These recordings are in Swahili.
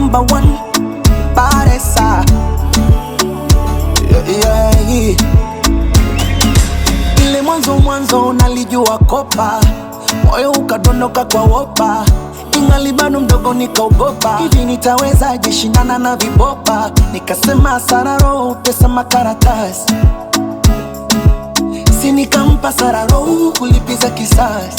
number one Baresa yeah, yeah, yeah. Ile mwanzo mwanzo nalijua kopa, moyo ukadondoka kwa wopa, ingali bado mdogo nikaogopa, hivi nitawezaje shindana na vibopa? Nikasema sararo pesa makaratasi, si nikampa sararo kulipiza kisasi.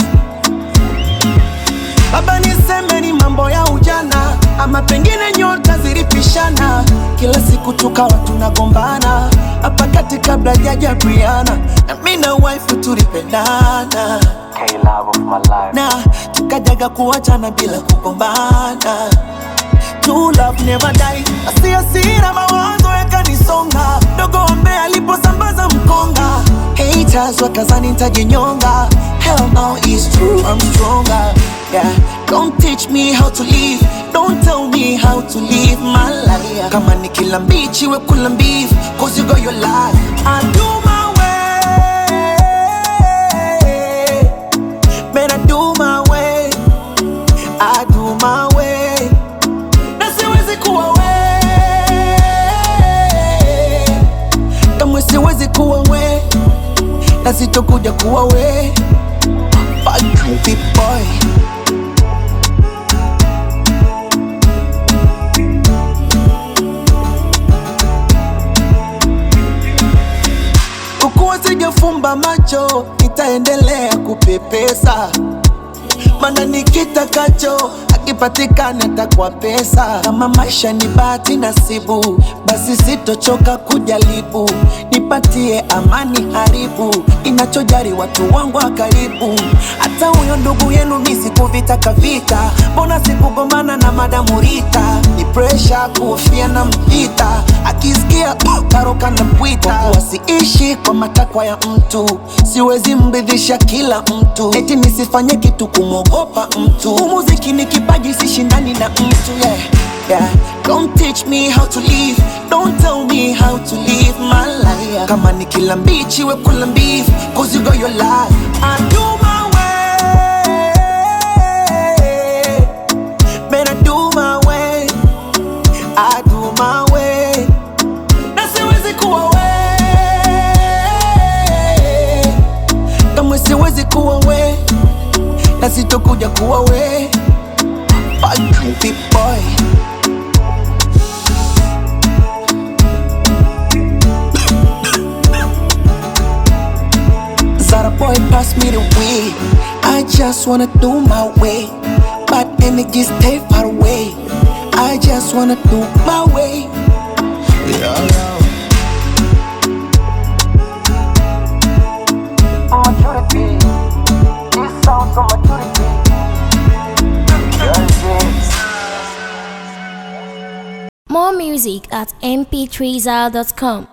Baba niseme ni mambo ya ujana, ama pengine nyota zilipishana, kila siku tukawa tunagombana hapa kati kabla jaja Briana, na mimi na wife tulipendana K love of my life. na tukajaga kuachana bila kugombana. True love never die. Asi hasira mawazo yakanisonga, dogo ambaye aliposambaza mkonga, haters wakazani nitajinyonga. Hell no, it's true, I'm stronger. Yeah, don't teach me how to live, don't tell me how to live my life. Kama ni kila mbichi we kula mbivu, cause you got your life. I do my way, man I do my way, I do my way na siwezi kuwa we kamwe siwezi kuwa we na sitokuja kuwa we Fuck you, big boy kukuwa sijafumba macho nitaendelea kupepesa mana nikitakacho akipatikana takwa pesa. Kama maisha ni bahati nasibu, basi sitochoka kujaribu, nipatie amani haribu, inachojari watu wangu wa karibu. Hata huyo ndugu yenu mi sikuvitaka vita, mbona sikugombana na madamu Rita? Ni presha kuhofia na mpita, akisikia karoka na pwita, kwa kuwa siishi kwa matakwa ya mtu, siwezi mridhisha kila mtu, eti nisifanye kitu kumwogopa mtu. Umuziki ni kipaji, sishindani na mtu yeah. Yeah. Don't teach me how to live, don't tell me how to live my life. Kama ni kila mbichi we kula mbivu, cause you got your life. I do my way, man I do my way, I do my way. Na siwezi kuwa we, kamwe siwezi kuwa we, na sitokuja kuwa we. Fuck you, big boy. Zara boy, pass me the weed. I just wanna do my way, but energy stay far away. I just wanna do my way. Maturity. This sounds so maturity. Yes, yes. More music at mp3zal.com.